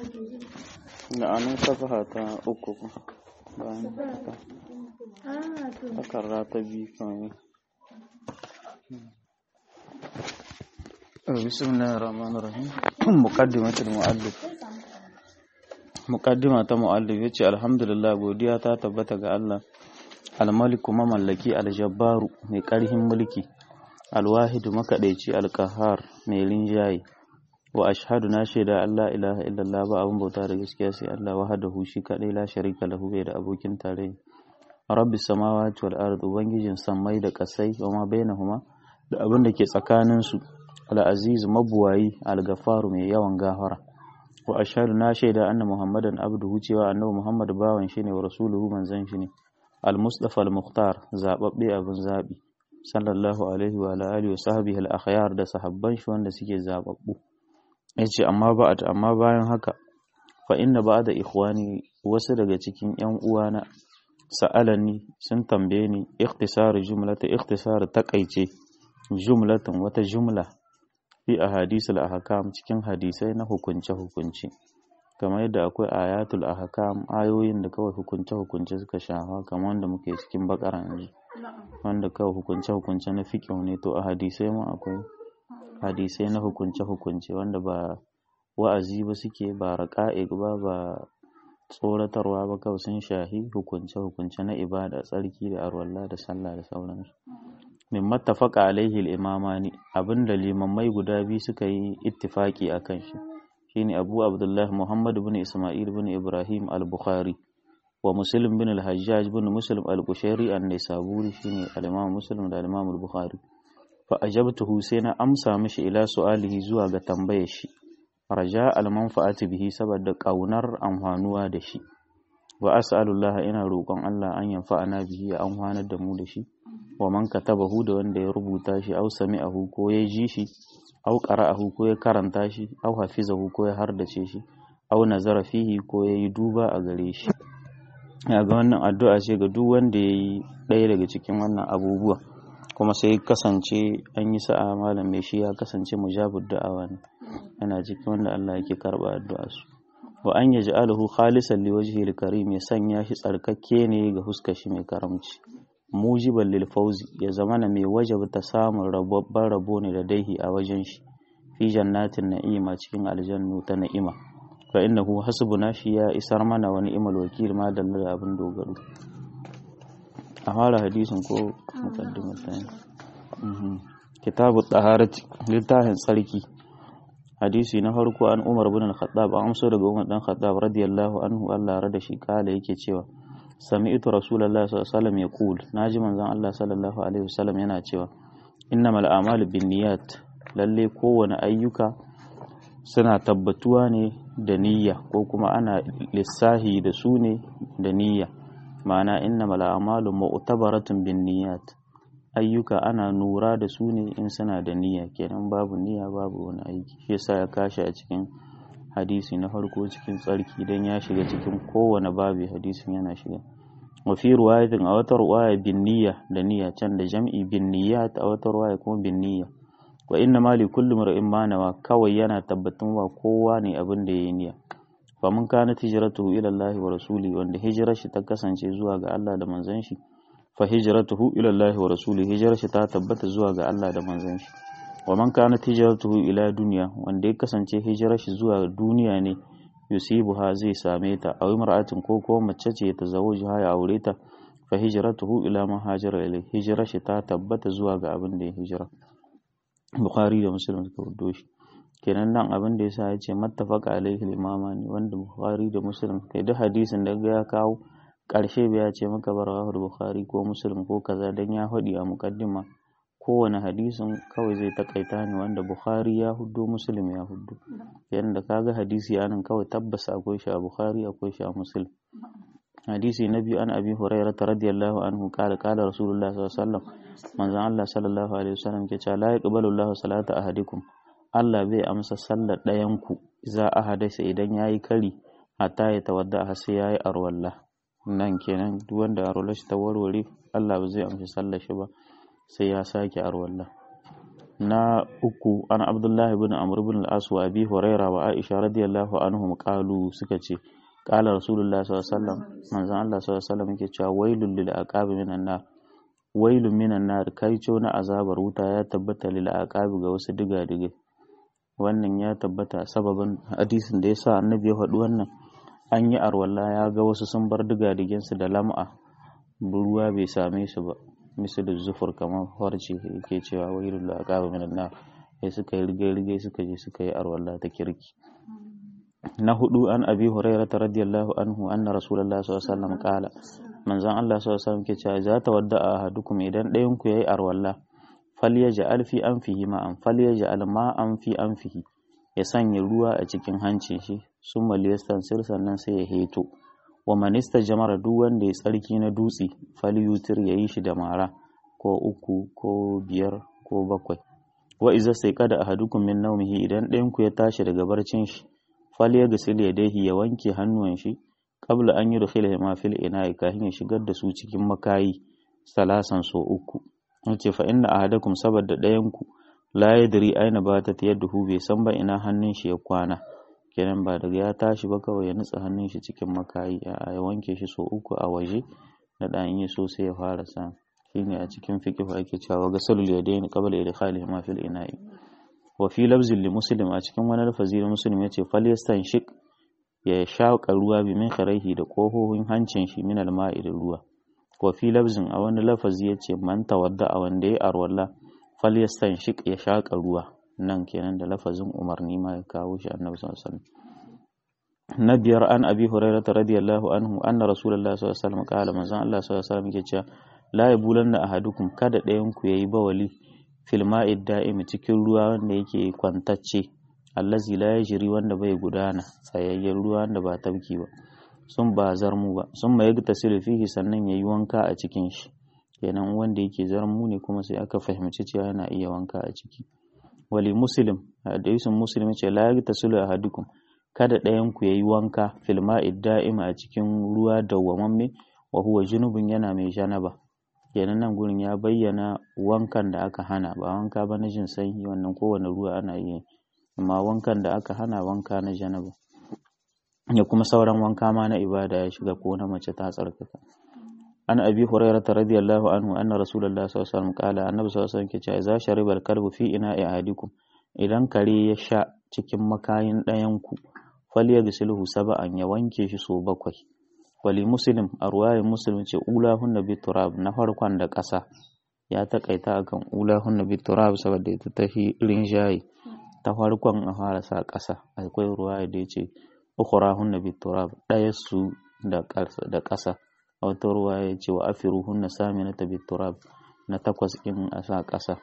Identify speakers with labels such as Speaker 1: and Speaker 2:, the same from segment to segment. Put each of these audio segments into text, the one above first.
Speaker 1: da anan safaha ta uku bayan ta takarda ta biyu kawai بسم الله الرحمن الرحيم مقدمة المؤلف muqaddima ta muallif yace alhamdulillah godiya ta tabbata ga Allah almaliku mamallaki aljabbaru mai karhin mulki alwahidu makadaici alqahar mai linjayi wa ashhadu na shaida Allah ilaha illallah ba abun bauta da gaskiya sai Allah wahdahu shi kadai la sharika lahu bai da abokin tarayya rabbis samawati wal ard ubangijin sammai da kasai wa ma bainahuma da abin da ke tsakanin su al-aziz mabuwayi al-ghafaru mai yawan gafara wa ashhadu na shaida anna muhammadan abduhu cewa annabi muhammad bawan shi ne wa rasuluhu manzon shi ne al-mustafa al-mukhtar zababbe abin zabi sallallahu alaihi wa alihi wa sahbihi al-akhyar da sahabban shi wanda suke zababbu yace amma ba'd amma bayan haka fa inna ba'da ikhwani wasu daga cikin yan uwana sa'alani sun tambaye ni ikhtisar jumlata ikhtisar takaice jumlatan wata jumla fi ahadisul ahkam cikin hadisai na hukunce hukunce kamar yadda akwai ayatul ahkam ayoyin da kawai hukunce hukunce suka shafa kamar wanda muke cikin bakara yanzu wanda kawai hukunce hukunce na fiqh ne to a hadisai ma akwai hadisai na hukunce hukunce wanda ba wa'azi ba suke ba raqa'iq ba ba tsoratarwa ba kawai sun shahi hukunce hukunce na ibada tsarki da arwalla da sallah da sauransu min mattafaqa alaihi al-imamani abinda limamai guda biyu suka yi ittifaki akan shi shine Abu Abdullah Muhammad ibn Isma'il ibn Ibrahim al-Bukhari wa Muslim bin al-Hajjaj bin Muslim al-Qushairi an-Naisaburi shine al-Imam Muslim da al-Imam al-Bukhari fa ajabtuhu sai na amsa mishi ila su'alihi zuwa ga tambayar shi raja al-manfa'ati bihi saboda kaunar amfanuwa da shi wa as'alullah ina roƙon Allah an yanfa'ana bihi ya amfanar da mu da shi wa man katabahu da wanda ya rubuta shi aw sami'ahu ko ya ji shi aw qara'ahu ko ya karanta shi aw hafizahu ko ya hardace shi aw nazara fihi ko ya yi duba a gare shi ya ga wannan addu'a ce ga duk wanda ya yi ɗaya daga cikin wannan abubuwa kuma sai kasance an yi sa'a malam mai shi ya kasance mujabud da'awa ne yana cikin wanda Allah yake karba addu'a su wa an yaj'aluhu khalisan liwajhil karim ya sanya shi tsarkakke ne ga huskar shi mai karamci mujiban lil fawzi ya zamana mai wajabta samun rababban rabo ne da daihi a wajen shi fi jannatin na'ima cikin aljannu ta na'ima fa innahu hasbuna shi ya isar mana wa ni'mal wakil ma dalla da abin dogaro a fara hadisin ko muqaddimar ta kitabu taharati littafin tsarki hadisi na farko an Umar bin al-Khattab an amso daga Umar dan Khattab radiyallahu anhu Allah rada shi kala yake cewa sami'tu rasulullahi sallallahu alaihi wasallam yaqul naji manzon Allah sallallahu alaihi wasallam yana cewa innamal a'malu binniyat lalle kowane ayyuka suna tabbatuwa ne da niyya ko kuma ana lissahi da su ne da niyya ma'ana innamal a'malu mu'tabaratun binniyat ayyuka ana nura da su ne in suna da niyya kenan babu niyya babu wani aiki shi yasa ya kashi a cikin hadisi na farko cikin tsarki dan ya shiga cikin kowane babu hadisin yana shiga wa fi ruwayatin a wata ruwaya bin niyya da niyya can da jam'i bin niyyat a wata ruwaya kuma bin niyya wa inna ma li kulli mar'in ma nawa kawai yana tabbatun wa kowa ne abin da yayi niyya fa mun kana hijratuhu ila Allah wa rasuli wanda hijirar shi ta kasance zuwa ga Allah da manzon shi fa hijratuhu ila Allah wa rasuli hijirar shi ta tabbata zuwa ga Allah da manzon shi wa man kanat hijratuhu ila dunya wanda ya kasance hijirar shi zuwa duniya ne yusibuha zai same ta aw imra'atin ko ko mace ce ta zawuji ya aure ta fa hijratuhu ila ma hajara ilai hijirar shi ta tabbata zuwa ga abin da ya hijira bukhari da muslim suka wudo shi kenan nan abin da yasa ya ce mattafaqa alaihi al-imama ne wanda bukhari da muslim kai duk hadisin da ya kawo karshe bai ya ce maka bar bukhari ko muslim ko kaza dan ya faɗi a muqaddima kowane hadisin kawai zai takaita ne wanda bukhari ya huddo muslim ya huddo yadda kaga hadisi anan kawai tabbas akwai shi a bukhari akwai shi a muslim hadisi na biyu an abi hurairah radiyallahu anhu kala kala rasulullah sallallahu alaihi wasallam manzon Allah sallallahu alaihi wasallam ke cewa la yaqbalu Allahu salata ahadikum Allah bai amsa sallar ɗayan ku za a hadasa idan yayi kari hatta ya tawadda har sai yayi arwalla nan kenan duk wanda arwallar shi ta warware Allah ba zai amsa sallar shi ba sai ya sake arwalla na uku an abdullahi ibn amr ibn al-as wa abi huraira wa aisha radiyallahu anhum qalu suka ce qala rasulullah sallallahu alaihi wasallam manzon Allah sallallahu alaihi wasallam yake cewa wailul lil aqabi minan nar wailun minan nar kaico na azabar wuta ya tabbata lil aqabi ga wasu diga-digai wannan ya tabbata sababin hadisin da yasa annabi ya faɗi wannan an yi arwalla ya ga wasu sun bar diga-digin su da lam'a ruwa bai same su ba misali zufur kamar farce yake cewa wailul lil aqabi minan nar sai suka yi rigai-rigai suka je suka yi arwalla ta kirki na hudu an abi hurairah radiyallahu anhu anna rasulullahi sallallahu alaihi wasallam qala manzon Allah sallallahu alaihi wasallam ke cewa za ta wadda ahadukum idan ɗayan ku yayi arwalla falyaj'al fi anfihi ma'an falyaj'al ma'an fi anfihi ya sanya ruwa a cikin hancin shi summa liyastansir sannan sai ya heto wa man istajmara duk wanda ya tsarki na dutse falyutir yayi shi da mara ko uku ko biyar ko bakwai wa iza sai kada ahadukum min nawmihi idan ɗayan ku ya tashi daga barcin shi falyaghsil yadayhi ya wanke hannuwan shi qabla an yudkhila ma fil ina'i kafin ya shigar da su cikin makayi salasan so uku yace fa inna ahadakum saboda ɗayan ku la yadri aina batat yaduhu bai san ba ina hannun shi ya kwana kenan ba daga ya tashi ba kawai ya nutsa hannun shi cikin makayi a ya wanke shi so uku a waje na dan yi so sai ya fara sa shine a cikin fiqh ake cewa gasalul yadayn qabla idkhalihi ma fil ina'i wa fi lafzin li muslim a cikin wani lafazi na muslim yace falyastanshik ya shaƙa ruwa bi min kharaihi da ƙohohin hancin shi min alma'i da ruwa wa fi lafzin a wani lafazi yace man tawadda a wanda ya arwalla falyastanshik ya shaƙa ruwa nan kenan da lafazin umarni ma ya kawo shi annabi sallallahu alaihi wasallam na biyar an abi hurairah radiyallahu anhu anna rasulullahi sallallahu alaihi wasallam qala manzon Allah sallallahu alaihi wasallam yake cewa la yabulanna ahadukum kada ɗayan ku yayi bawali fil ma'id da'imi cikin ruwa wanda yake kwantacce allazi la yajri wanda bai gudana tsayayyen ruwa wanda ba tabki ba sun ba zarmu ba sun mai tasiru fihi sannan yayi wanka a cikin shi kenan wanda yake zarmu ne kuma sai aka fahimci cewa yana iya wanka a ciki wali muslim hadisin muslim ce la yagtasilu ahadukum kada ɗayan ku yayi wanka fil ma'id da'ima a cikin ruwa dawwamamme wa huwa junubun yana mai janaba kenan nan gurin ya bayyana wankan da aka hana ba wanka ba na jin sanyi wannan kowane ruwa ana yi amma wankan da aka hana wanka na janaba ya kuma sauran wanka ma na ibada ya shiga ko na mace ta tsarkaka an abi hurairah radiyallahu anhu anna rasulullahi sallallahu alaihi wasallam qala annabi sallallahu alaihi wasallam ke cewa idza shariba al-kalbu fi ina'i ahadikum idan kare ya sha cikin makayin ɗayan ku falyaghsilhu sab'an ya wanke shi so bakwai wali muslim a ruwayin muslim ce ulahun nabi turab na farkon da ƙasa ya takaita akan ulahun nabi turab saboda ita ta rinjaye ta farkon a fara sa ƙasa akwai ruwaya da ya ce ukhrahun nabi turab ɗaya su da ƙasa a wata ruwaya ya ce wa afiruhun na sami na tabi turab na takwas in a sa ƙasa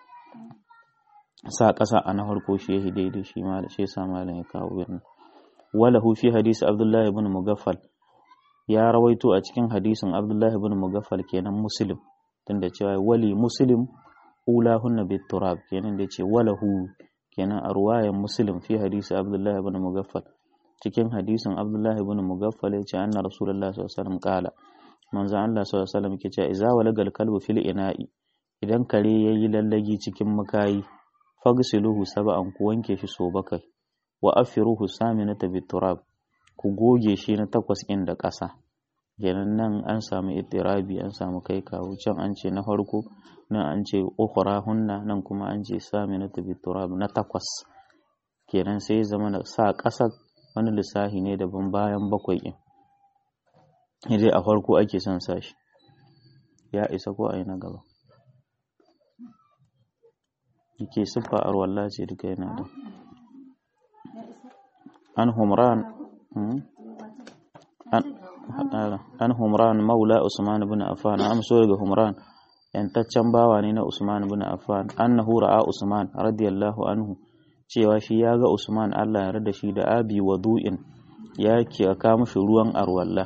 Speaker 1: sa ƙasa a na farko shi ya daidai shi ma da shi sa malam ya kawo birnin walahu fi hadisi abdullahi ibn mugaffal ya rawaito a cikin hadisin abdullahi ibn mugaffal kenan muslim tunda cewa wali muslim ulahunna bit turab kenan da ce walahu kenan a ruwayan muslim fi hadisi abdullahi ibn mugaffal cikin hadisin abdullahi ibn mugaffal yace anna rasulullah sallallahu alaihi wasallam kala manzo Allah sallallahu alaihi wasallam yake cewa idza walagal kalbu fil ina'i idan kare yayi lallagi cikin makayi fagsiluhu sab'an ku wanke shi so bakai wa afiruhu saminata bit turab ku goge shi na takwas ɗin da ƙasa kenan nan an samu itirabi an samu kai kawo can an ce na farko nan an ce ukhra hunna nan kuma an ce saminata bit turab na takwas kenan sai zama na sa ƙasa wani lissafi ne daban bayan bakwai ɗin dai a farko ake son sa shi ya isa ko a yi na gaba yake siffa arwalla ce duka yana da an humran an humran maula usman ibn affan an so daga humran yantaccen bawa ne na usman ibn affan annahu ra'a usman radiyallahu anhu cewa shi ya ga usman Allah ya rada shi da abi wadu'in ya ke aka mushi ruwan arwalla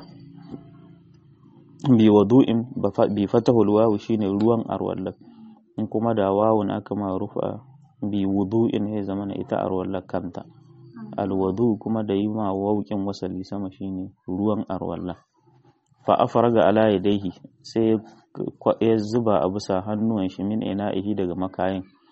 Speaker 1: bi wadu'in bi fatahul wawu shine ruwan arwalla in kuma da wawun aka ma rufa bi wudu'in ya zama ita arwalla kanta alwadu kuma da yi ma waukin wasali sama shine ruwan arwalla fa afraga ala yadayhi sai ya zuba a bisa hannuwan shi min ina'ihi daga makayin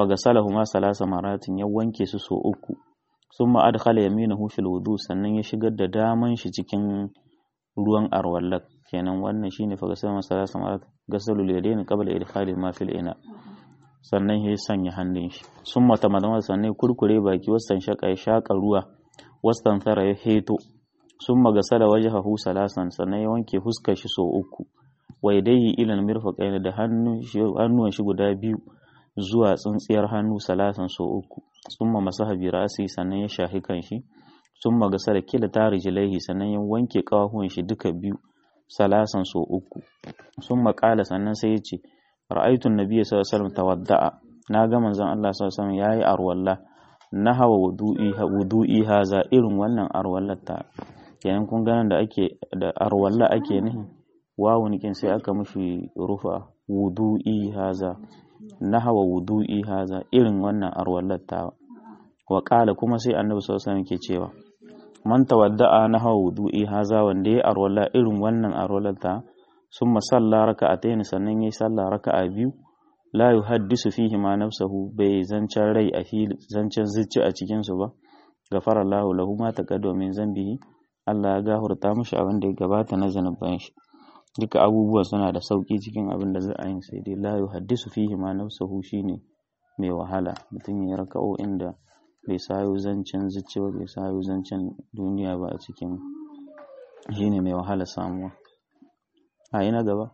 Speaker 1: fagasalahuma salasa maratin ya wanke su so uku summa adkhala yaminahu fil wudu sannan ya shigar da daman shi cikin ruwan arwallak kenan wannan shine fagasalahuma salasa maratin gasalul yadayn qabla idkhali ma fil ina sannan ya sanya hannun shi summa tamadama sannan kurkure baki wasan shaka ya shaka ruwa wasan thara ya heto summa gasala wajhahu salasan sannan ya wanke fuskar shi so uku wa yadayhi ila mirfaqaini da hannuwan shi guda biyu zuwa tsintsiyar hannu salasan so uku summa masaha bi rasi sannan ya shahi kanshi summa gasala kila tarijilaihi sannan ya wanke kawahuwan shi duka biyu salasan so uku summa qala sannan sai ya ce ra'aytu an-nabiy sallallahu alaihi wasallam tawadda'a na ga manzon Allah sallallahu alaihi wasallam yayi arwalla na hawa wudu'i wudu'i haza irin wannan arwallar ta kenan kun ganin da ake da arwalla ake nihi wawun kin sai aka mishi rufa wudu'i haza na hawa wudu'i haza irin wannan arwallar ta wa qala kuma sai annabi sallallahu alaihi wasallam ke cewa man tawadda'a na hawa wudu'i haza wanda ya arwalla irin wannan arwallar ta summa salla raka'atayn sannan yayi sallah raka'a biyu la yuhaddisu fihi ma nafsahu bai zancen rai a fili zancen zuci a cikin su ba gafara Allahu lahu ma taqaddama min zambihi Allah ya gafarta mishi abin da ya gabata na zanuban shi duka abubuwa suna da sauki cikin abin da za a yi sai dai la yuhaddisu fihi ma nafsahu shine mai wahala mutum ya raka'o inda bai sayo zancen zuci ba bai sayo zancen duniya ba a cikin shine mai wahala samuwa a yi na gaba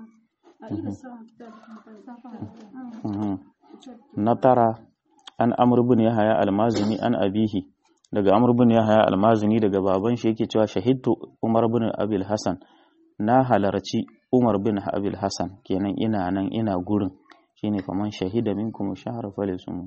Speaker 1: na tara an amr bin yahaya almazini an abihi daga amr bin yahaya almazini daga baban shi yake cewa shahidtu umar bin abil hasan na halarci umar bin abil hasan kenan ina nan ina gurin shine faman shahida minkum shahra falisumu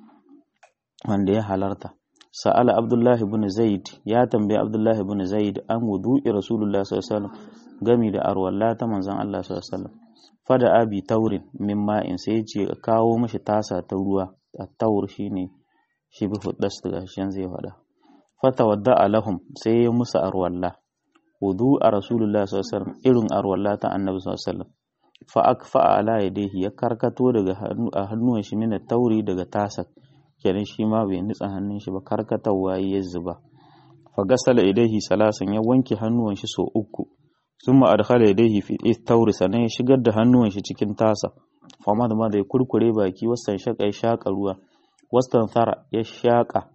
Speaker 1: wanda ya halarta sa'ala abdullahi bin zaid ya tambayi abdullahi bin zaid an wudu'i rasulullah sallallahu alaihi wasallam gami da arwalla ta manzon Allah sallallahu alaihi wasallam fada abi taurin min ma'in sai ce kawo mashi tasa ta ruwa at-taur shine shi bi huddas daga shan zai fada fata wadda alahum sai ya musu arwalla wudu a rasulullah sallallahu alaihi wasallam irin arwalla ta annabi sallallahu alaihi wasallam fa akfa ala yadihi ya karkato daga hannu a hannuwan shi min tauri daga tasa kenan shi ma bai nitsa hannun shi ba karkatawa ya zuba fa gasala idaihi salasan ya wanke hannuwan shi so uku sun ma'adhala yadaihi fi tauri sannan ya shigar da hannuwan shi cikin tasa fama da ma da ya kurkure baki wasan shaka ya shaka ruwa wasan thara ya shaka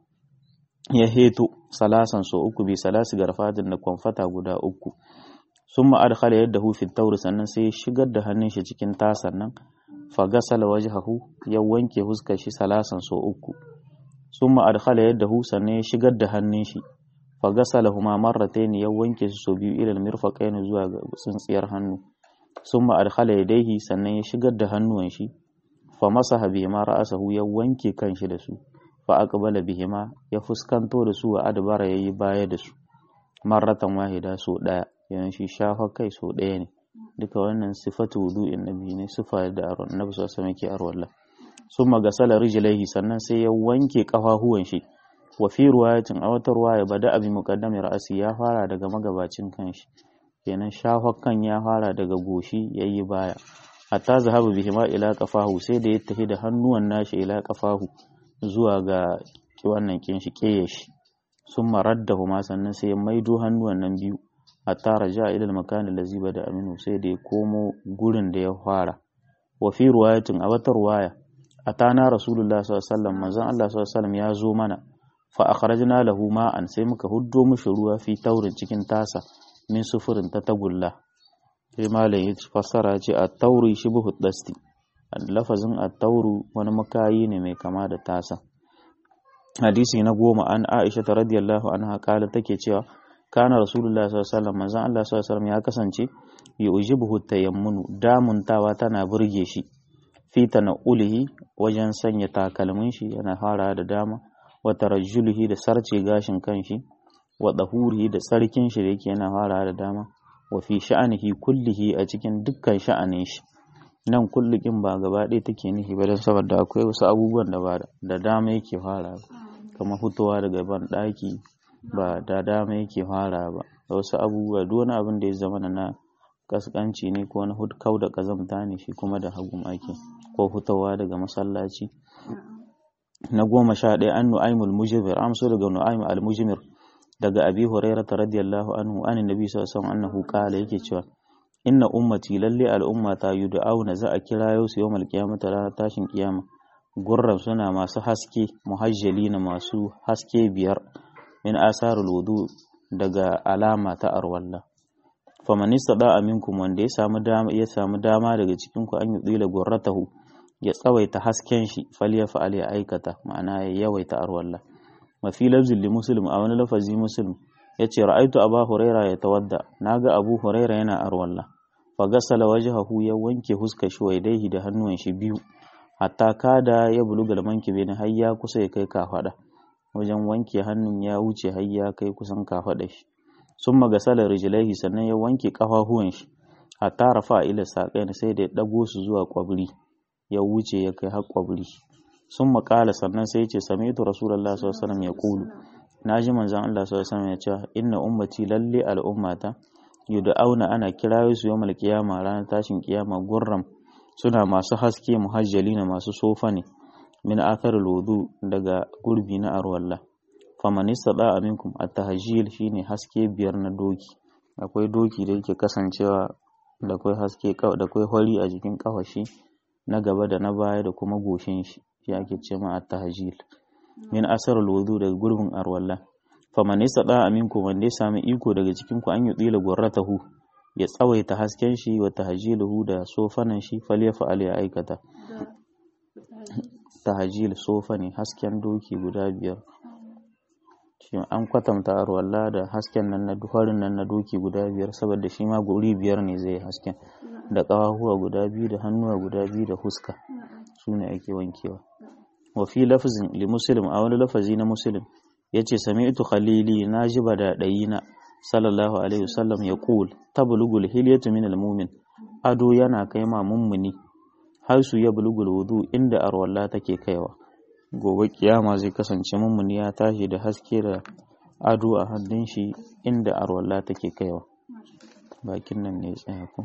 Speaker 1: ya heto salasan so uku bi salasi garfatin da kwamfata guda uku sun ma'adhala yadda hu fi tauri sannan sai ya shigar da hannun shi cikin tasan nan fa gasala wajhahu ya wanke huskar shi salasan so uku sun ma'adhala yadda hu sannan ya shigar da hannun shi fagasalahuma marratayn ya wanke su so biyu ilal mirfaqayn zuwa ga tsintsiyar hannu summa adkhala yadayhi sannan ya shigar da hannuwan shi fa masaha bihima ra'sahu ya wanke kanshi da su fa aqbala bihima ya fuskanto da su wa adbara yayi baya da su marratan wahida so daya yana shi shafa kai so daya ne duka wannan sifatu wudu'in nabi ne sifa da annabi sallallahu alaihi wasallam yake arwalla summa gasala rijlaihi sannan sai ya wanke kafafuwan shi wa fi ruwayatin a wata ruwaya bada abi muqaddami ra'asi ya fara daga magabacin kanshi kenan shafar kan ya fara daga goshi yayi baya hatta zahaba bihima ila qafahu sai da ya tafi da hannuwan nashi ila qafahu zuwa ga wannan kin shi kiyashi summa raddahuma sannan sai ya maido hannuwan nan biyu hatta raja ila al-makan allazi bada aminu sai da ya komo gurin da ya fara wa fi ruwayatin a wata ruwaya atana rasulullah sallallahu alaihi wasallam manzon Allah sallallahu alaihi wasallam ya zo mana fa akhrajna lahu ma'an sai muka huddo mishi ruwa fi taurin cikin tasa min sufurin ta tagulla sai malam ya fassara ce a tauri shibhu dasti lafazin a tauru wani makayi ne mai kama da tasa hadisi na goma an Aisha ta radiyallahu anha kala take cewa kana rasulullah sallallahu alaihi wasallam manzon Allah sallallahu alaihi wasallam ya kasance yujibuhu tayammunu damuntawa tana burge shi fi ulihi wajen sanya takalmin shi yana fara da dama wa tarajjulihi da sarce gashin kanshi wa dahurihi da tsarkin shi da yake yana fara da dama wa fi sha'anihi kullihi a cikin dukkan sha'anin shi nan kullukin ba gaba ɗaya take nufi ba don saboda akwai wasu abubuwan da ba da dama yake fara kamar fitowa daga ban ɗaki ba da dama yake fara ba da wasu abubuwa duk wani abin da ya zama na kaskanci ne ko na kau da kazamta ne shi kuma da hagun ake ko fitowa daga masallaci na goma sha ɗaya an nu'aimul mujibir amso daga nu'aim al-mujimir daga abi hurairah radiyallahu anhu an nabi sallallahu alaihi wasallam annahu qala yake cewa inna ummati lalle al'umma ta yud'auna za a kirayo su yawmal qiyamati ranar tashin kiyama gurran suna masu haske muhajjalina masu haske biyar min asarul wudu daga alama ta arwalla faman istada aminkum wanda ya samu dama ya samu dama daga cikin ku an yudila gurratahu ya tsawaita hasken shi falyafa ya aikata ma'ana ya yawaita arwalla mafi lafzin li muslim a wani lafazi muslim ya ce ra'aitu abu huraira ya tawadda na ga abu huraira yana arwalla fa gasala wajhahu ya wanke huskar shi waidaihi da hannuwan shi biyu hatta kada ya buluga da manki bene har ya kusa ya kai kafada wajen wanke hannun ya wuce har ya kai kusan kafada shi summa gasala rijlaihi sannan ya wanke kafafuwan shi hatta rafa ila saqain sai da ya dago su zuwa kwabri ya wuce ya kai har kwabri sun makala sannan sai ce sami'tu rasulullah sallallahu alaihi wasallam ya kulu naji manzon Allah sallallahu alaihi wasallam ya ce inna ummati lalle al'ummata yud'auna ana kirayo su yawmal qiyama ranar tashin kiyama gurram suna masu haske muhajjalina masu sofa ne min atharul wudu daga gurbi na arwalla faman istada aminkum at-tahjil shine haske biyar na doki akwai doki da yake kasancewa da akwai haske da akwai hori a jikin kafashi na gaba da na baya da kuma goshin shi shi ake ce ma at-tahjil min asarul wudu daga gurbin arwalla faman istada aminkum wanda ya sami iko daga cikin ku an yudila gurratahu ya tsawaita hasken shi wa tahjiluhu da sofanan shi falyafa al ya aikata tahjil sofa ne hasken doki guda biyar shi an kwatanta arwalla da hasken nan na duharin nan na doki guda biyar saboda shi ma guri biyar ne zai hasken da ƙafafuwa guda biyu da hannuwa guda biyu da huska su ne ake wankewa wa fi lafzin li muslim a wani lafazi na muslim yace sami'tu khalili najiba da dayina sallallahu alaihi wasallam ya qul tablugul hilyatu min almu'min ado yana kai ma mummuni har su ya bulugul wudu inda arwalla take kaiwa gobe kiyama zai kasance mummuni ya tashi da haske da ado a hannun shi inda arwalla take kaiwa bakin nan ne tsaya ku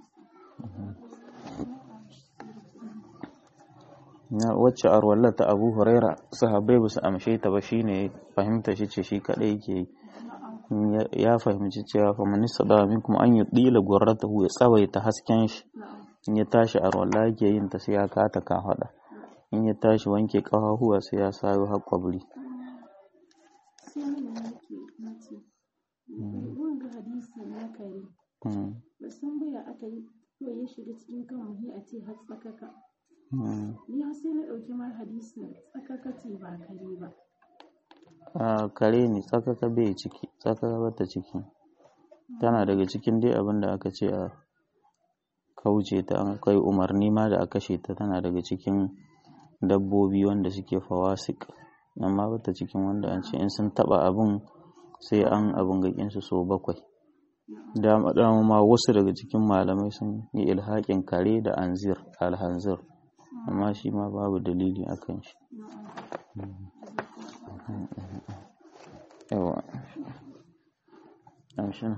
Speaker 1: na wacce arwallar ta abu huraira sahabbai ba su amshe ta ba shine fahimta shi ce shi kadai yake yi ya fahimci cewa fa man istada minkum an yudila gurratahu ya tsawaita hasken shi in ya tashi arwalla yake yin ta sai ya kata ka hada in ya tashi wanke kafafuwa sai ya sayo har kwabri
Speaker 2: ya shiga cikin kan a ce har tsakaka ni har sai na ɗauki mar hadisin tsakaka ce ba kare ba
Speaker 1: a kare ne tsakaka bai ciki tsakaka bata ciki tana daga cikin dai abin da aka ce a kauce ta an kai umarni ma da a kashe ta tana daga cikin dabbobi wanda suke fawasik amma bata cikin wanda an ce in sun taba abin sai an abin gakin su so bakwai dama dama ma wasu daga cikin malamai sun yi ilhaƙin kare da anzir alhanzir amma shi ma babu dalili a kan shi yawa amshina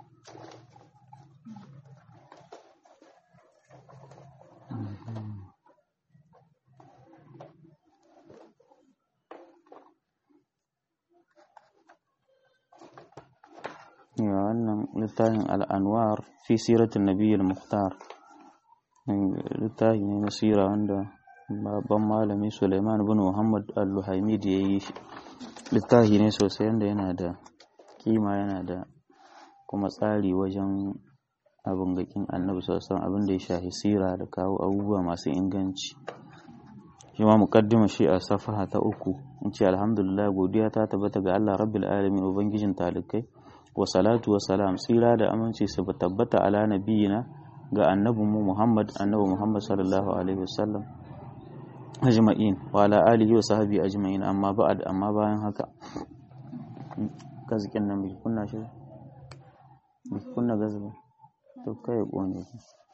Speaker 1: wannan littafin al'anwar fi siratun nabiyyar muhtar littafi ne na sira wanda babban malami suleiman bin muhammad al-luhaimid ya yi shi littafi ne sosai wanda yana da kima yana da kuma tsari wajen abin gakin annabi sosan abin da ya shahi sira da kawo abubuwa masu inganci shi ma mukaddima shi a safaha ta uku in ce alhamdulillah godiya ta tabbata ga Allah rabbil alamin ubangijin talikai wa salatu wa salam tsira da aminci su tabbata ala nabiyina ga annabinmu Muhammad annabi Muhammad sallallahu alaihi wasallam ajma'in wa ala alihi wa sahbihi ajma'in amma ba'ad amma bayan haka gazikin nan bai kunna shi bai kunna gazba to kai kone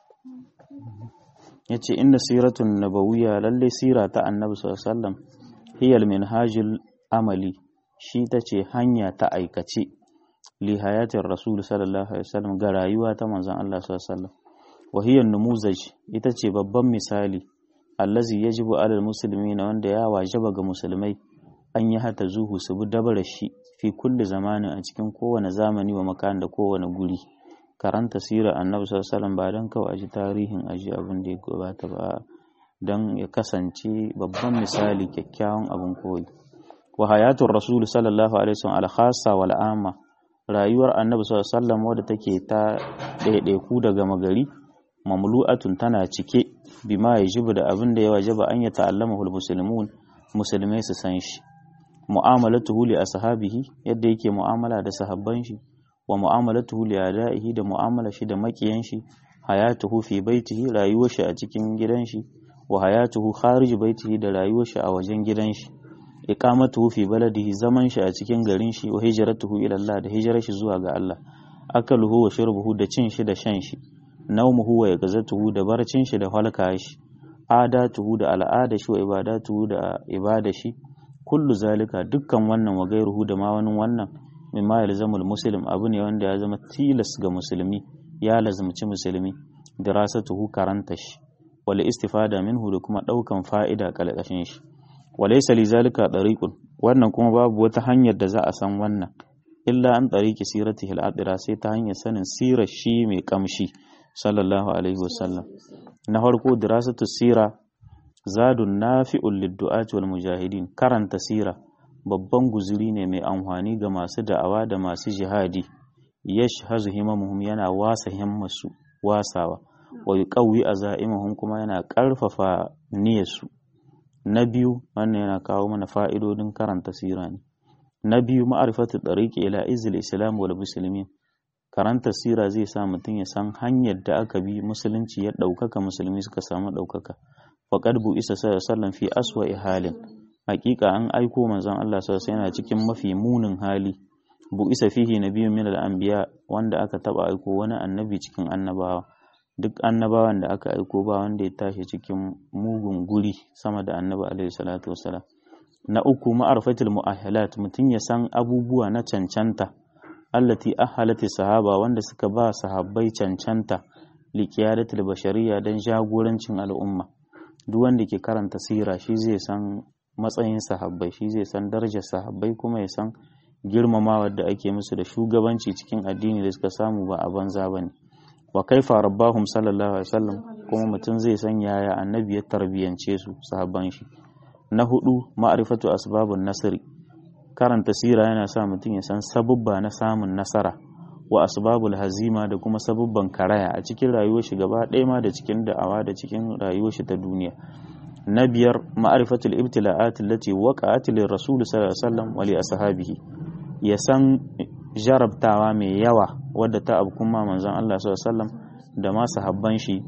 Speaker 1: yace inna siratun nabawiyya lalle sira ta annabi sallallahu alaihi wasallam hiya al-minhajul amali shi tace hanya ta aikace li hayatin rasul sallallahu alaihi wasallam ga rayuwa ta manzon Allah sallallahu alaihi wasallam wa hiya numuzaj ita ce babban misali allazi yajibu alal muslimina wanda ya wajaba ga musulmai an yi hata zuhu su bi dabara shi fi kulli zamanin a cikin kowane zamani wa makan da kowane guri karanta sirar annabi sallallahu alaihi wasallam ba dan kawai aji tarihin aji abin da ya gabata ba dan ya kasance babban misali kyakkyawan abin koyi wa hayatul rasul sallallahu alaihi wasallam al-khassa wal amma rayuwar annabi sallallahu alaihi wasallam wadda take ta ɗaiɗaiku daga magari mamlu'atun tana cike bima yajibu da abin da ya wajaba an ya ta'allamahu al-muslimun musulmai su san shi mu'amalatuhu li ashabihi yadda yake mu'amala da sahabban shi wa mu'amalatuhu li adaihi da mu'amala shi da makiyan shi hayatuhu fi baitihi rayuwar shi a cikin gidan shi wa hayatuhu kharij baitihi da rayuwar shi a wajen gidan shi iqamatuhu fi baladihi zaman shi a cikin garin shi wa hijratuhu ila Allah da hijirar shi zuwa ga Allah akaluhu wa shurbuhu da cin shi da shan shi naumuhu wa yaqzatuhu da barcin shi da halka shi adatuhu da al'ada shi wa ibadatuhu da ibada shi kullu zalika dukkan wannan wa gairuhu da ma wani wannan mimma yalzamul muslim abu ne wanda ya zama tilas ga musulmi ya lazumci musulmi dirasatuhu karanta shi wal istifada minhu da kuma daukan fa'ida kalkashin shi walaysa li zalika tariqun wannan kuma babu wata hanyar da za a san wannan illa an tariqi siratihi al sai ta hanyar sanin sirar shi mai kamshi sallallahu alaihi wasallam na farko dirasatu sira zadun nafi'un liddu'ati wal mujahidin karanta sira babban guzuri ne mai amfani ga masu da'awa da masu jihadi yashhazu himamuhum yana wasa himmasu wasawa wa yuqawwi azaimuhum kuma yana karfafa niyyarsu na biyu wannan yana kawo mana fa'idodin karanta sira ne na biyu ma'rifatu tariqi ila izil islam wal muslimin karanta sira zai sa mutum ya san hanyar da aka bi musulunci ya ɗaukaka musulmi suka samu ɗaukaka faƙad bu isa sallan fi aswa halin hakika an aiko manzon Allah sallallahu yana cikin mafi munin hali bu isa fihi nabiyyun min al-anbiya wanda aka taba aiko wani annabi cikin annabawa duk annabawan da aka aiko ba wanda ya tashi cikin mugun guri sama da annabi alaihi salatu wasalam na uku ma'arfatul mu'ahalat mutum ya san abubuwa na cancanta allati ahalati sahaba wanda suka ba sahabbai cancanta liqiyadatul bashariya dan jagorancin al'umma duk wanda ke karanta sira shi zai san matsayin sahabbai shi zai san darajar sahabbai kuma ya san girmamawa da ake musu da shugabanci cikin addini da suka samu ba a banza bane wa kaifa rabbahum sallallahu alaihi wasallam kuma mutum zai san yaya annabi ya tarbiyance su sahabban shi na hudu ma'rifatu asbabun nasri karanta sira yana sa mutum ya san sabubba na samun nasara wa asbabul hazima da kuma sabubban karaya a cikin rayuwar shi gaba ɗaya ma da cikin da'awa da cikin rayuwar shi ta duniya na biyar ma'rifatul ibtila'at allati waqa'at lir rasul sallallahu alaihi wasallam wa li ashabihi ya san jarabtawa mai yawa wadda ta abu kuma manzon Allah sallallahu alaihi wasallam da ma sahabban shi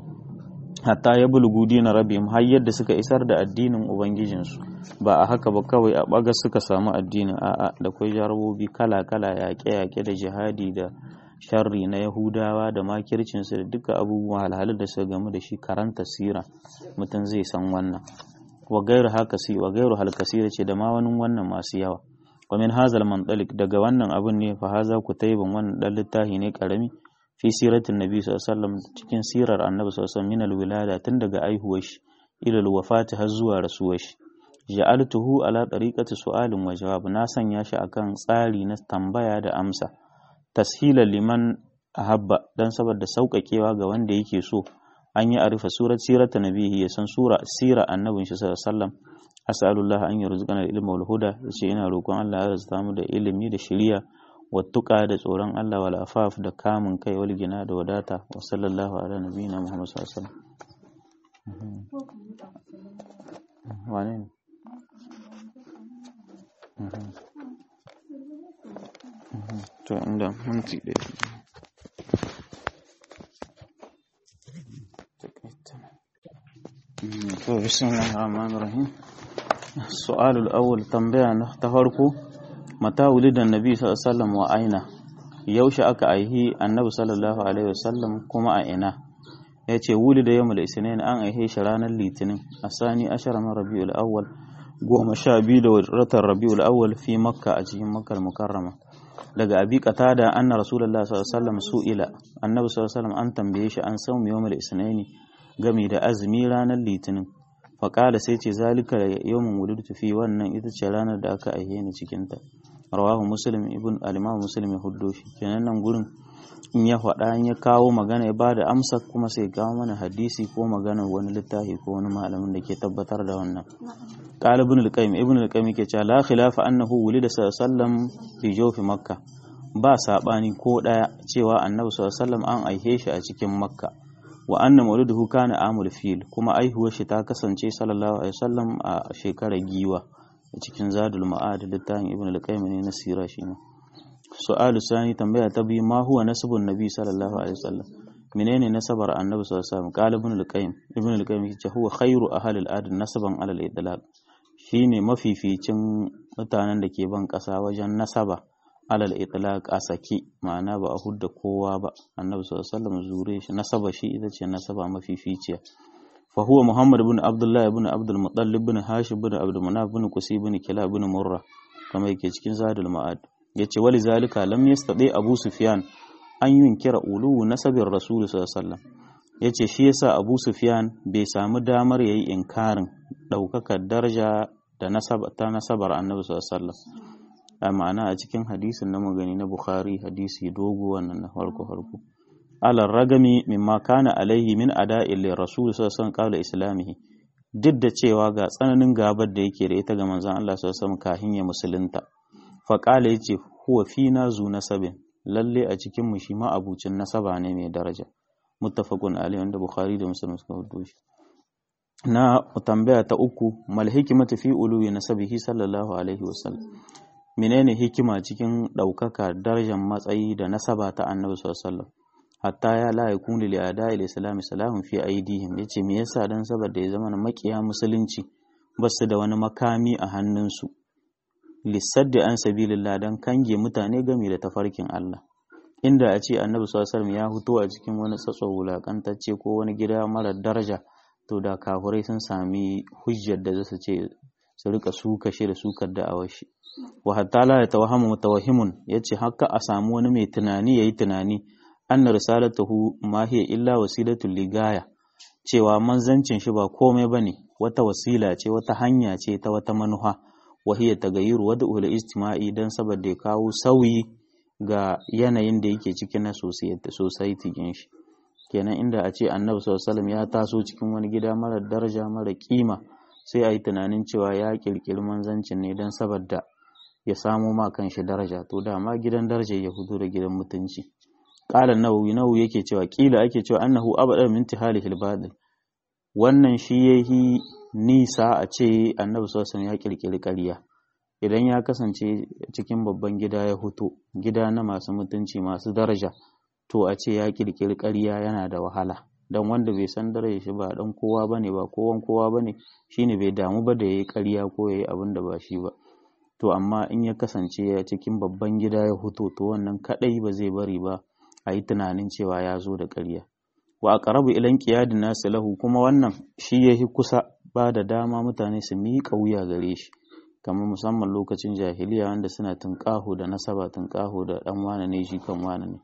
Speaker 1: hatta ya bulugu dina rabihim har yadda suka isar da addinin ubangijinsu ba a haka ba kawai a bagas suka samu addinin a'a da kwai jarabobi kala-kala yaƙe-yaƙe da jihadi da sharri na yahudawa da makircinsu da duka abubuwan halhalin da suka gamu da shi karanta sira mutum zai san wannan wa gairu haka si wa gairu halkasira ce da ma wani wannan masu yawa wa min hazal mantalik daga wannan abun ne fa haza kutaiban wannan dan littafi ne karami fi siratin nabi sallallahu cikin sirar annabi sallallahu min alwilada tun daga aihuwar shi ila alwafati har zuwa rasuwar shi ja'altuhu ala tariqati su'alin wa jawab na sanya shi akan tsari na tambaya da amsa tashilan liman ahabba dan saboda sauƙaƙewa ga wanda yake so an yi arifa surat sirata nabihi ya san sura sira annabin shi sallallahu alaihi wasallam as'alullah an yarzuqana ilma wal huda yace ina roƙon Allah ya razata mu da ilimi da shiriya wattuka da tsoron Allah wal afaf da kamun kai wal gina da wadata wa sallallahu ala nabiyina Muhammad sallallahu alaihi wasallam wane ne to inda minti ɗaya to bismillahir rahmanir rahim su'alul awwal tambaya na ta farko mata wulidan nabi sallallahu alaihi wasallam wa aina yaushe aka aihi annabi sallallahu alaihi wasallam kuma a ina ya ce wuli da yamul isnin an aihe shi ranar litinin a sani ashara min rabiul awwal goma sha biyu da watan rabiul awwal fi makka a cikin makkar mukarrama daga abi qatada anna rasulullahi sallallahu alaihi wasallam su'ila annabi sallallahu alaihi wasallam an tambaye shi an san yawmul isnaini gami da azumi ranar litinin faƙala sai ce zalika yawmun wulidtu fi wannan ita ce ranar da aka aihe ni cikin ta rawahu muslim ibn al-imam muslim ya huddo shi kenan nan gurin in ya faɗa in ya kawo magana ya bada amsa kuma sai kawo mana hadisi ko magana wani littafi ko wani malamin da ke tabbatar da wannan qala ibn al-qayyim ibn al-qayyim yake cewa la khilafa annahu wulida sallallahu fi jawfi makkah ba sabani ko daya cewa annabi sallallahu alaihi wasallam an aihe shi a cikin makka wa anna mauliduhu kana amul fil kuma aihuwar shi ta kasance sallallahu alaihi wasallam a shekarar giwa a cikin zadul ma'ad littafin ibn al-qayyim ne na sira shi ne su'alu sani tambaya ta biyu ma huwa nasabun nabi sallallahu alaihi wasallam menene nasabar annabi sallallahu alaihi wasallam qala ibn al-qayyim ibn al-qayyim yace huwa khairu ahli al-ard nasaban ala al-idlaq shine mafificin mutanen da ke ban kasa wajen nasaba alal itlaq a saki ma'ana ba a hudda kowa ba annabi sallallahu alaihi wasallam zure shi nasaba shi ita ce nasaba mafificiya fa huwa muhammad ibn abdullah ibn abdul muttalib ibn hashim ibn abdul manaf ibn qusi ibn kilab ibn murra kamar yake cikin zadul ma'ad yace wali zalika lam yastati abu sufyan an yunkira ulu nasabin rasul sallallahu alaihi wasallam yace shi yasa abu sufyan bai samu damar yayi inkarin daukakar daraja da nasaba ta nasabar annabi sallallahu alaihi wasallam a ma'ana a cikin hadisin na magani na Bukhari hadisi dogo wannan na farko farko alar ragami mimma kana alaihi min ada'il rasul sallallahu alaihi islamihi duk da cewa ga tsananin gabar da yake da ita ga manzon Allah sallallahu alaihi kahin ya musulunta fa qala yace huwa fina zu nasabin lalle a cikin mu shi ma abucin nasaba ne mai daraja muttafaqun alaihi wanda Bukhari da Muslim suka hudo shi na tambaya ta uku mal hikmatu fi uluwi nasabihi sallallahu alaihi wasallam menene hikima cikin ɗaukaka darajar matsayi da nasaba ta annabi sallallahu hatta ya la yakunu li ada'il islam salahun fi aidihim yace me yasa dan saboda ya zama makiya musulunci basu da wani makami a hannunsu lissaddi an sabilillah dan kange mutane game da tafarkin Allah inda a ce annabi sallallahu ya fito a cikin wani tsatso wulakantacce ko wani gida mara daraja to da kafurai sun sami hujjar da zasu ce su rika suka shi da sukar da'awar shi wa hatta la yatawahamu mutawahhimun yace haka a samu wani mai tunani yayi tunani anna risalatuhu ma hiya illa wasilatul ligaya cewa manzancin shi ba komai bane wata wasila ce wata hanya ce ta wata manuha wa hiya tagayyuru wad'u istima'i dan saboda ya kawo sauyi ga yanayin da yake cikin na society din shi kenan inda a ce annabi sallallahu alaihi wasallam ya taso cikin wani gida mara daraja mara kima sai a yi tunanin cewa ya kirkiri manzancin ne don saboda ya samo ma kanshi daraja to dama gidan daraja ya fito da gidan mutunci qala nawawi nawawi yake cewa kila ake cewa annahu abada min tihalihi al wannan shi yahi nisa a ce annabi sallallahu ya kirkiri ƙarya idan ya kasance cikin babban gida ya fito gida na masu mutunci masu daraja to a ce ya kirkiri ƙarya yana da wahala dan wanda bai san daraja shi ba dan kowa bane ba kowan kowa bane shine bai damu ba da yayi ƙarya ko yayi abin da ba shi ba to amma in ya kasance ya cikin babban gida ya fito to wannan kadai ba zai bari ba a yi tunanin cewa ya zo da ƙarya wa aqrabu ilan qiyadin nas lahu kuma wannan shi yahi kusa ba da dama mutane su miƙa wuya gare shi kamar musamman lokacin jahiliya wanda suna tunƙaho da nasaba tunƙaho da dan wane ne shi kan wane ne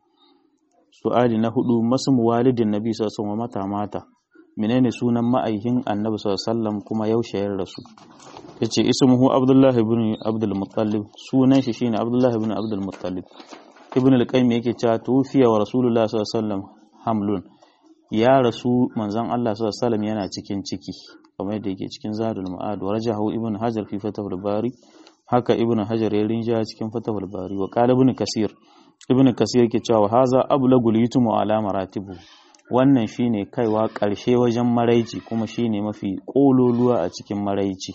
Speaker 1: su'ali na hudu masu walidin nabi sallallahu alaihi mata mata menene sunan ma'aikin annabi sallallahu kuma yaushe ya rasu yace ismuhu abdullahi ibn abdul muttalib sunan shi shine abdullahi ibn abdul muttalib ibn al-qayyim yake cewa tufiya wa rasulullah sallallahu alaihi hamlun ya rasu manzon Allah sallallahu alaihi yana cikin ciki kamar yadda yake cikin zadul ma'ad wa rajahu ibn hajar fi fatahul bari haka ibn hajar ya rinja cikin fatahul bari wa qala ibn kasir ibn kasir yake cewa haza ablagul yutumu ala maratibu wannan shine kaiwa ƙarshe wajen maraici kuma shine mafi ƙololuwa a cikin maraici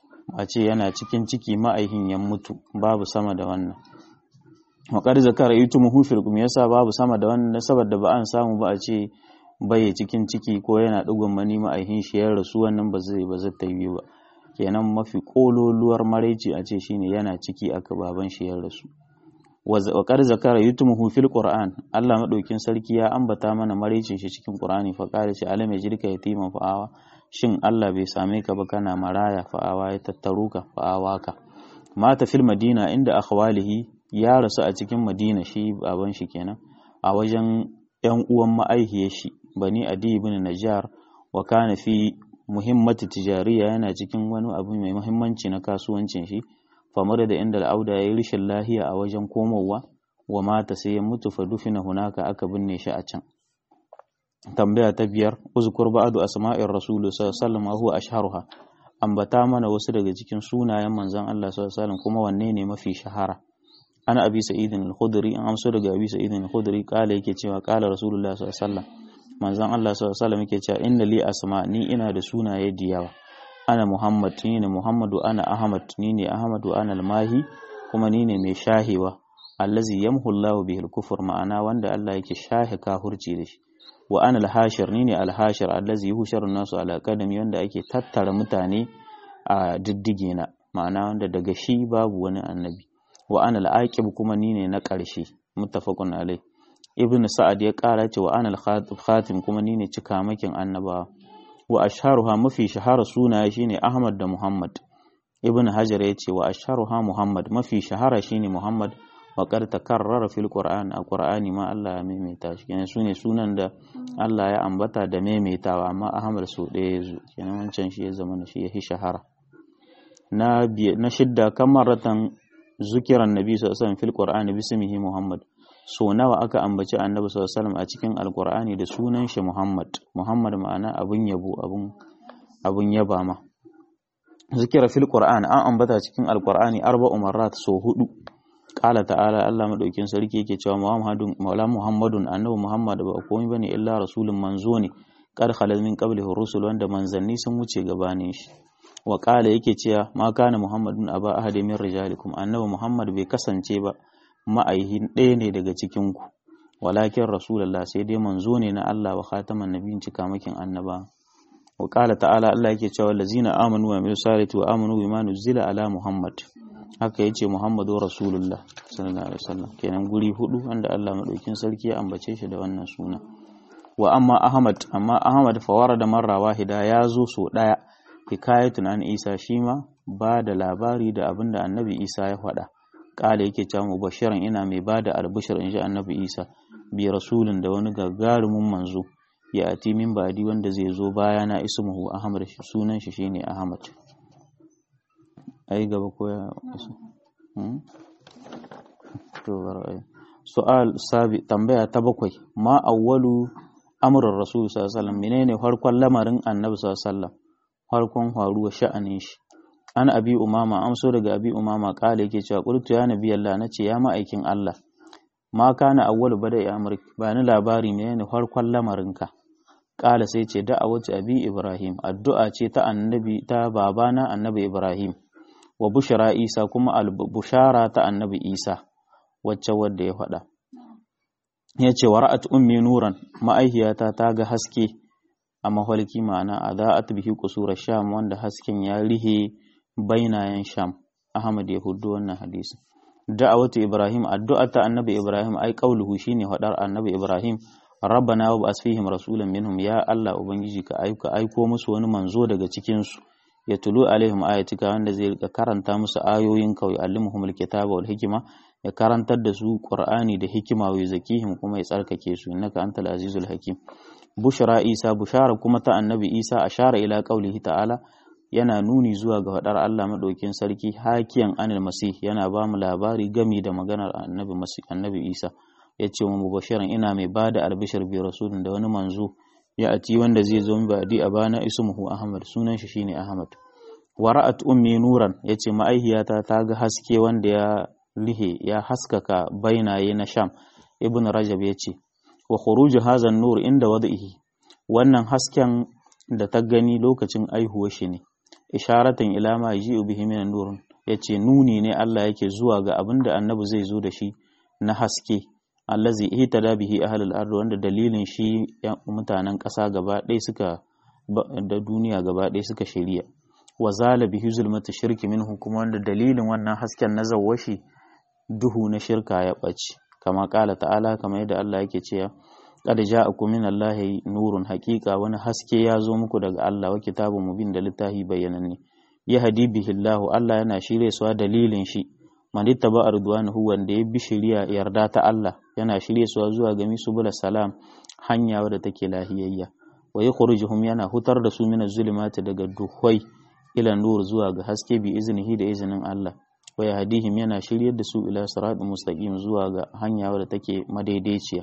Speaker 1: a ce yana cikin ciki ma'aihin ya mutu babu sama da wannan waƙar zakara yutumuhu fil kum yasa babu sama da wannan saboda ba an samu ba a ce bai cikin ciki ko yana ɗigon mani ma'aihin shi ya rasu wannan ba zai ba zai ta yi ba kenan mafi ƙololuwar maraici a ce shine yana ciki aka baban shi ya rasu wa qad zakara yutumuhu fil qur'an Allah madaukin sarki ya ambata mana maraicin shi cikin qur'ani fa qala shi alam yajrika yatiman fa'awa shin Allah bai same ka ba kana maraya fa'awa ya tattaro ka fa'awa ka mata fil madina inda akhwalihi ya rasu a cikin madina shi baban shi kenan a wajen yan uwan ma'aihiyar shi bani adi ibn najjar wa kana fi muhimmati tijariya yana cikin wani abu mai muhimmanci na kasuwancin shi famar da inda al'auda ya yi rashin lahiya a wajen komowa wa mata sai ya mutu fa dufina hunaka aka binne shi a can tambaya ta biyar uzkur ba'du asma'ir rasul sallallahu alaihi wasallam huwa ashharuha ambata mana wasu daga cikin sunayen manzon Allah sallallahu alaihi wasallam kuma wanne ne mafi shahara ana abi sa'idin al-khudri an amso daga abi sa'idin al-khudri kala yake cewa kala rasulullah sallallahu alaihi wasallam manzon Allah sallallahu alaihi wasallam yake cewa inna li asma ni ina da sunaye da yawa ana muhammad ni ne muhammadu ana ahmad ni ne ahmadu ana al-mahi kuma ni ne mai shahewa allazi yamhu Allahu bihi al-kufr ma'ana wanda Allah yake shahe kafirci da shi wa ana al-hashir ni ne al-hashir allazi yuhsharu nasu ala qadami wanda ake tattara mutane a diddige na ma'ana wanda daga shi babu wani annabi wa ana al-aqib kuma ni ne na ƙarshe muttafaqun alai ibn sa'ad ya ƙara ce wa ana al-khatim kuma ni ne cikamakin annabawa wa asharuha mafi shahara sunaye shine ahmad da muhammad ibn hajar ya ce wa asharuha muhammad mafi shahara shine muhammad wa qad takarrara fil qur'an a qur'ani ma Allah ya maimaita shi kenan sune sunan da Allah ya ambata da maimaitawa amma ahmad so ɗaya ya zo kenan wancan shi ya zama shi ya shahara na na shidda kamaratan zukiran nabi sallallahu alaihi wasallam fil qur'ani bismihi muhammad so nawa aka ambaci annabi sallallahu alaihi wasallam a cikin alqur'ani da sunan shi muhammad muhammad ma'ana abun yabo abun abun yaba ma zikira fil qur'an an ambata cikin alqur'ani arba'u marrat so hudu qala ta'ala Allah madaukin sarki yake cewa muhammadun maula muhammadun annabi muhammad ba komai bane illa rasulun manzo ne qad khalal min qablihi rusul wanda manzanni sun wuce gabanin shi wa qala yake cewa ma kana muhammadun aba ahadin min rijalikum annabi muhammad bai kasance ba ma'aihin ɗaya ne daga cikin ku walakin rasulullah sai dai manzo ne na Allah wa khataman nabiyyin cikamakin annaba wa qala ta'ala Allah yake cewa allazina amanu wa amilus salihati wa amanu bima nuzila ala muhammad haka yace muhammadu rasulullah sallallahu alaihi wasallam kenan guri hudu wanda Allah madaukin sarki ya ambace shi da wannan suna wa amma ahmad amma ahmad fawara da marra wahida ya zo so daya hikayatun an isa shi ma ba da labari da abin da annabi isa ya faɗa ƙala yake cewa mubashiran ina mai ba da albishir in ji annabi isa bi rasulun da wani gagarumin manzo ya ati min badi wanda zai zo baya na ismuhu ahmad sunan shi shine ahmad ai gaba ko ya isu to ai su'al sabi tambaya ta bakwai ma awwalu amrul rasul sallallahu alaihi wasallam menene farkon lamarin annabi sallallahu alaihi wasallam farkon faruwa sha'anin shi an abi umama amso daga abi umama kala yake cewa qultu ya nabi Allah nace ya ma'aikin Allah ma kana awwalu bada ya amrik ba ni labari menene farkon lamarinka kala sai ce da'awatu abi ibrahim addu'a ce ta annabi ta babana annabi ibrahim wa bushara isa kuma al-bushara ta annabi isa wacce wadda ya faɗa ya ce wa ra'at ummi nuran ma'aihiyata ta ga haske a mahalki ma'ana a za'at bihi kusura sham wanda hasken ya rihe bainayen sham ahmad ya hudu wannan hadisi da'awatu ibrahim addu'a ta annabi ibrahim ai qauluhu shine hadar annabi ibrahim rabbana wa ba'as fihim rasulan minhum ya allah ubangiji ka aika aiko musu wani manzo daga cikin su ya tulu alaihim ayatika wanda zai rika karanta musu ayoyin kawai allimuhumul kitaba wal hikima ya karantar da su qur'ani da hikima wa zakihim kuma ya tsarkake su innaka antal azizul hakim bushra isa bushara kuma ta annabi isa ashara ila qaulihi ta'ala yana nuni zuwa ga faɗar Allah maɗaukin sarki hakiyan anil masih yana ba mu labari gami da maganar annabi masih annabi Isa ya ce mu mubashiran ina mai ba da albishir bi rasulun da wani manzo ya ati wanda zai zo ba di a bana ismuhu Ahmad sunan shi shine Ahmad wa ra'at ummi nuran yace ma'aihiyata ta ga haske wanda ya lihe ya haskaka bainaye na Sham ibn Rajab yace wa khuruju hadha nur inda wadihi wannan hasken da ta gani lokacin aihuwar shi ne isharatan ila ma yaji'u bihi min nur yace nuni ne Allah yake zuwa ga abin da annabi zai zo da shi na haske allazi ihtada bihi ahlul ard wanda dalilin shi mutanen ƙasa gaba ɗaya suka da duniya gaba ɗaya suka shari'a wa zala bihi zulmatu shirki minhu kuma wanda dalilin wannan hasken na zawwashi duhu na shirka ya ɓace kama ƙala ta'ala kamar yadda Allah yake cewa qad ja'akum min Allahi nurun haqiqa wani haske ya zo muku daga Allah wa kitabun mubin da littafi bayyananne ya hadi bihi Allah Allah yana shirye su dalilin shi man ittaba ridwanahu wanda ya bi shiriya yarda ta Allah yana shirye su zuwa ga misubul salam hanya wadda take lahiyayya wa yukhrijuhum yana hutar da su min zulumati daga duhwai ila nur zuwa ga haske bi iznihi da izinin Allah wa yahdihim yana shiryar da su ila siratal mustaqim zuwa ga hanya wadda take madaidaiciya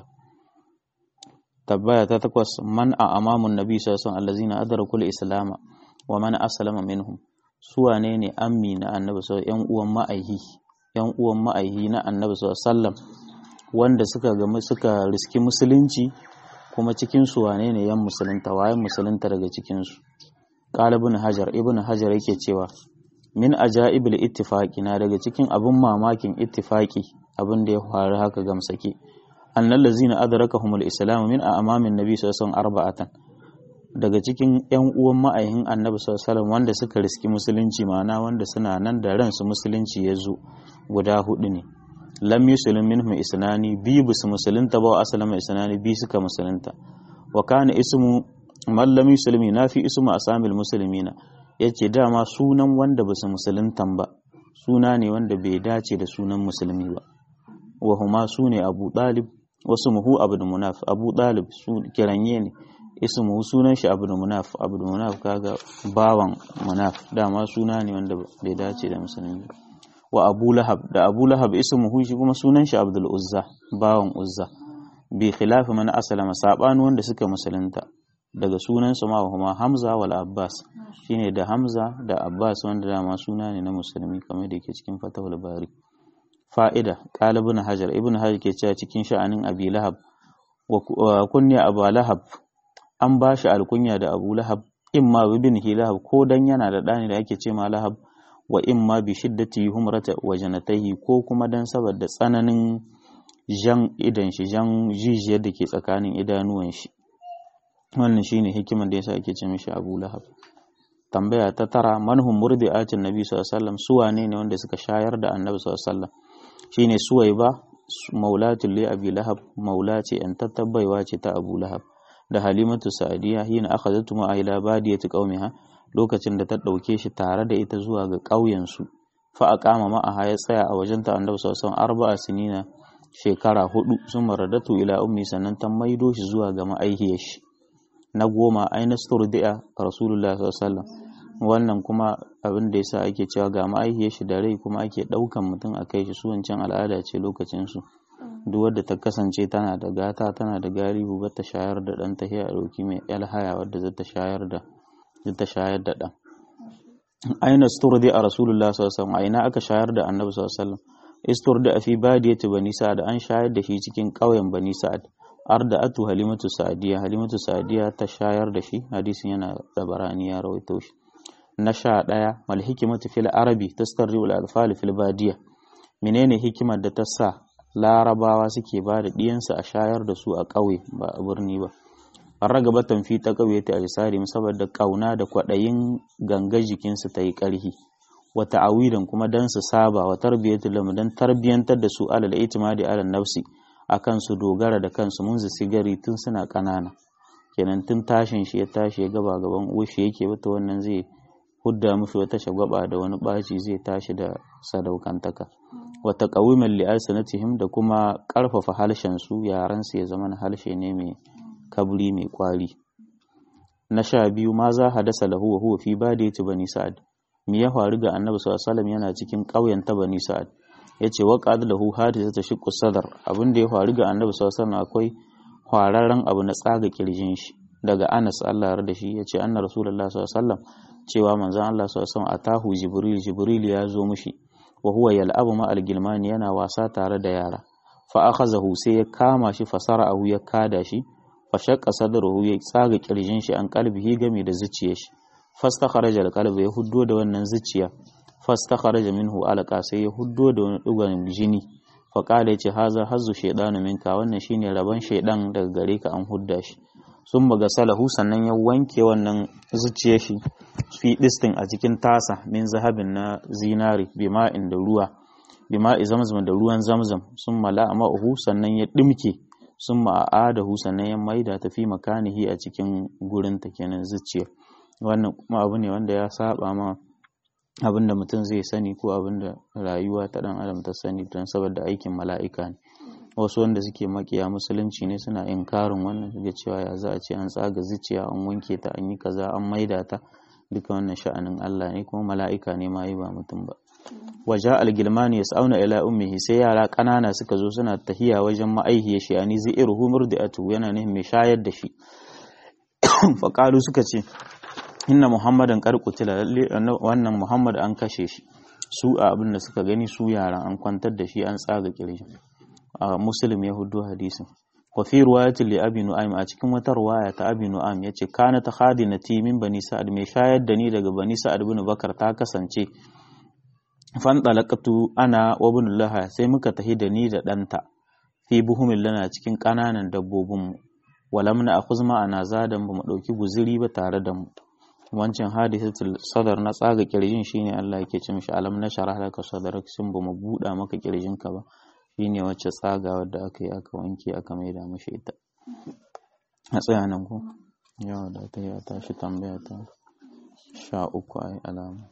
Speaker 1: tabbaya ta takwas man a amamun nabi sallallahu alaihi allazina adrakul islama wa man aslama minhum su wane ne ammi na annabi sallallahu yan uwan ma'aihi yan uwan ma'aihi na annabi sallallahu wanda suka ga suka riski musulunci kuma cikin su wane ne yan musulunta waye musulunta daga cikin su qala ibn hajar ibn hajar yake cewa min ajaibil ittifaqi na daga cikin abun mamakin ittifaqi abin da ya faru haka gamsake annal ladzina adrakahumul islam min amamin nabi sallallahu alaihi arba'atan daga cikin yan uwan ma'aihin annabi sallallahu alaihi wanda suka riski musulunci ma'ana wanda suna nan da ransu musulunci ya zo guda hudu ne lam yuslim minhum isnani bi bisu musulunta ba asalama isnani bi suka musulunta wa kana ismu man lam yuslim nafi ismu asamil muslimina yace dama sunan wanda basu musuluntan ba suna ne wanda bai dace da sunan musulmi ba wa huma sune abu dalib wasu muhu abu da munaf abu dalib su kiranye ne ismu sunan shi abu da munaf abu da munaf kaga bawan munaf dama suna ne wanda bai dace da musulmi wa abu lahab da abu lahab ismuhu shi kuma sunan shi abdul uzza bawan uzza bi khilafi man aslama sabani wanda suka musulunta daga sunan su ma kuma hamza wal abbas shine da hamza da abbas wanda dama suna ne na musulmi kamar da yake cikin fatawul bari fa'ida qala ibn hajar ibn hajar ke cewa cikin sha'anin abi lahab wa kunya abu lahab an ba shi alkunya da abu lahab in ma bin lahab ko dan yana da ɗani da ake ce ma lahab wa in ma bi shiddati humrata wa janatahi ko kuma dan saboda tsananin jan idan shi jan jijiyar da ke tsakanin idanuwan shi wannan shine hikimar da yasa ake ce mishi abu lahab tambaya ta tara manhum murdi'atin nabi sallallahu alaihi wasallam su wane ne wanda suka shayar da annabi sallallahu alaihi wasallam shine suwaiba maulatul li abi lahab maula ce an tattabbaiwa ce ta abu lahab da halimatu sa'diya hina akhadatu ma ila badiyati qaumiha lokacin da ta dauke shi tare da ita zuwa ga ƙauyen su fa aqama ma'aha ya tsaya a wajen ta annabi sallallahu alaihi arba'a sinina shekara hudu sun maradatu ila ummi sannan ta maido shi zuwa ga ma'aihiyar shi na goma aina sturdi'a rasulullah sallallahu alaihi wannan kuma abin da yasa ake cewa ga ma'aihiyar shi da rai kuma ake daukan mutum a kai shi su wancan al'ada ce lokacin su duk wadda ta kasance tana da gata tana da galibu ba ta shayar da ɗan ta a ɗauki mai haya wadda zata shayar da zata shayar da ɗan aina sturdi a rasulullah sallallahu alaihi aina aka shayar da annabi sallallahu alaihi wasallam isturdi a fi badiyati bani sa'ad an shayar da shi cikin ƙauyen bani sa'ad arda atu halimatu sa'diya halimatu sa'diya ta shayar da shi hadisin yana tabarani ya rawaito shi na sha ɗaya mal hikimatu fil arabi tastarri al alfal fil badiya menene hikimar da ta sa larabawa suke ba da ɗiyansu a shayar da su a ƙauye ba a birni ba an raga batan fi ta ƙauye ta alisari saboda ƙauna da kwaɗayin ganga jikinsu ta yi ƙarhi wata awidan kuma don su saba wa tarbiyyatu lamu don tarbiyyantar da su alal itimadi alal nafsi a kan su dogara da kansu mun sigari tun suna ƙanana kenan tun tashin shi ya tashi ya gaba gaban uwashi yake wata wannan zai hudda mushi wata shagwaba da wani ɓaci zai tashi da sadaukantaka wata ƙawimin li'asanatihim da kuma ƙarfafa harshen su yaran su ya zama harshe ne mai kabri mai kwari na sha biyu ma za hadasa lahu wa huwa fi badiyati bani sa'ad me ya faru ga annabi sallallahu alaihi yana cikin ƙauyen ta bani sa'ad yace wa qad lahu hadisa shiqqu sadar abin da ya faru ga annabi sallallahu alaihi akwai kwararren abu na tsaga kirjin shi daga Anas Allah ya da shi yace anna rasulullahi sallallahu alaihi cewa manzon Allah sallallahu alaihi atahu jibril jibril ya zo mishi wa huwa yal'abu ma al-gilmani yana wasa tare da yara fa akhazahu sai ya kama shi fasara'ahu ya kada shi fa shaqqa sadruhu ya tsaga kirjin shi an kalbihi game da zuciyar shi fastakharaja al-qalb ya huddo da wannan zuciya fastakharaja minhu alqa sai ya huddo da wani dugan jini fa qala yace haza hazzu shaydanu minka wannan shine rabon shaydan daga gare ka an hudda shi sun baga salahu sannan ya wanke wannan zuciyar shi fi distin a cikin tasa min zahabin na zinari bima'in da ruwa bima'i zamzam da ruwan zamzam sun mala ma'uhu sannan ya dimke sun ma'adahu sannan ya maida ta fi makanihi a cikin gurin ta kenan zuciya wannan kuma abu ne wanda ya saba ma abinda mutum zai sani ko abinda rayuwa ta dan adam ta sani don saboda aikin mala'ika ne wasu wanda suke makiya musulunci ne suna inkarin wannan da cewa ya za a ce an tsaga zuciya an wanke ta an yi kaza an maida ta duka wannan sha'anin Allah ne kuma mala'ika ne ma yi ba mutum ba waja algilmani yas'auna ila ummihi sai yara ƙanana suka zo suna tahiya wajen ma'aihiyar shi ani zairuhu murdiatu yana ne mai shayar da shi faqalu suka ce inna muhammadan qad qutila wannan muhammad an kashe shi su a abin da suka gani su yaran an kwantar da shi an tsaga kirji a muslim ya hudu hadisin wa fi riwayati li abi nu'aym a cikin wata riwaya ta abi nu'aym yace kana ta khadinati min bani sa'ad mai shayar da ni daga bani sa'ad bin bakar ta kasance fan dalaqatu ana wa ibn laha sai muka tahi da ni da danta fi buhumin lana cikin kananan dabbobin mu walam na akhuz ma'ana zadan bamu dauki guziri ba tare da mu wancan hadisatul sadar na tsaga kirjin shine Allah yake ce mishi alam na sharah laka sadrak sun bamu buda maka kirjinka ba shine wacce tsagawar da aka yi aka wanke aka maida mashi ita a tsaya nan ko yawa da ta ya tashi tambaya ta sha uku ai alama